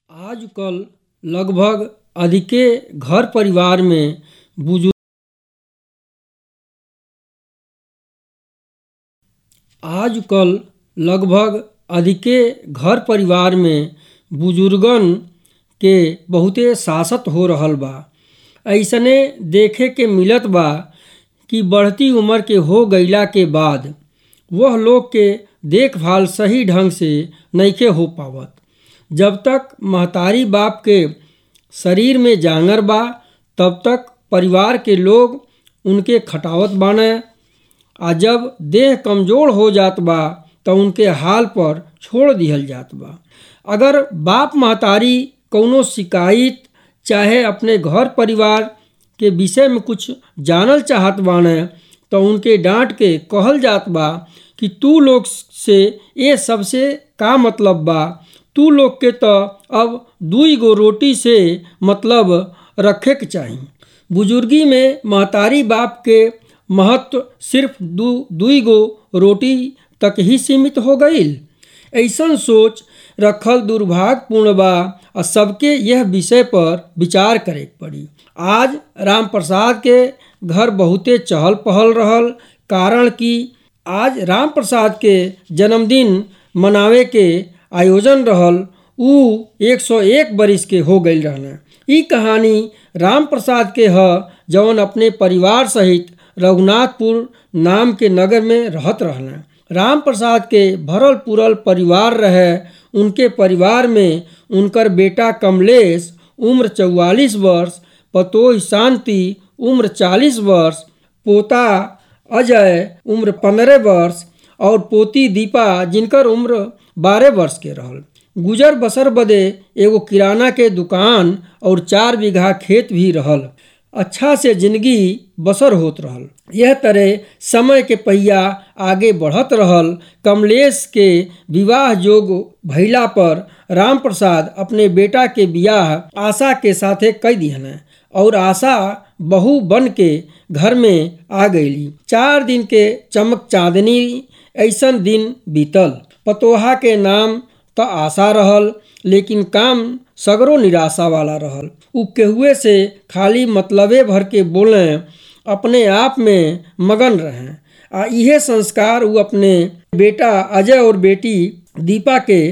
आजकल लगभग अधिके घर परिवार में बुजुर्ग आजकल लगभग अधिके घर परिवार में बुजुर्गन के बहुते सासत हो रहल बा अइसने देखे के मिलत बा कि बढ़ती उम्र के हो गईला के बाद वह लोग के देखभाल सही ढंग से नइखे हो पावत जब तक महतारी बाप के शरीर में जांगर बा तब तक परिवार के लोग उनके खटावत बाने आ जब देह कमज़ोर हो जात बा त उनके हाल पर छोड़ दिहल जात बा अगर बाप महतारी कौनो शिकायत चाहे अपने घर परिवार के विषय में कुछ जानल चाहत बाने तो उनके डांट के कहल जात बा कि तू लोग से ये सबसे का मतलब बा तू लोग के तो अब दुई गो रोटी से मतलब रखे के चाही बुजुर्गी में महतारी बाप के महत्व सिर्फ दू दुई गो रोटी तक ही सीमित हो गईल ऐसन सोच रखल दुर्भाग्यपूर्ण बा आ सबके यह विषय पर विचार करे के पड़ी आज राम प्रसाद के घर बहुते चहल पहल रहल कारण कि आज राम प्रसाद के जन्मदिन मनावे के आयोजन रहल ऊ 101 बरिस के हो गई रहना ई कहानी राम प्रसाद के ह जौन अपने परिवार सहित रघुनाथपुर नाम के नगर में रहत रहना राम प्रसाद के भरल पुरल परिवार रहे उनके परिवार में उनकर बेटा कमलेश उम्र चौवालीस वर्ष पतोह शांति उम्र चालीस वर्ष पोता अजय उम्र पंद्रह वर्ष और पोती दीपा जिनकर उम्र बारह वर्ष के रहल गुजर बसर बदे एगो किराना के दुकान और चार बीघा खेत भी रहल अच्छा से जिंदगी बसर होत रहल यह तरह समय के पहिया आगे बढ़त रहल कमलेश के विवाह जोग भइला पर राम प्रसाद अपने बेटा के बियाह आशा के साथे कई दिहन और आशा बहू बन के घर में आ गईली चार दिन के चमक चांदनी ऐसन दिन बीतल पतोहा के नाम तो आशा रहल लेकिन काम सगरो निराशा वाला रहल उ केहुए से खाली मतलबे भर के बोले अपने आप में मगन रहें आ इहे संस्कार उ अपने बेटा अजय और बेटी दीपा के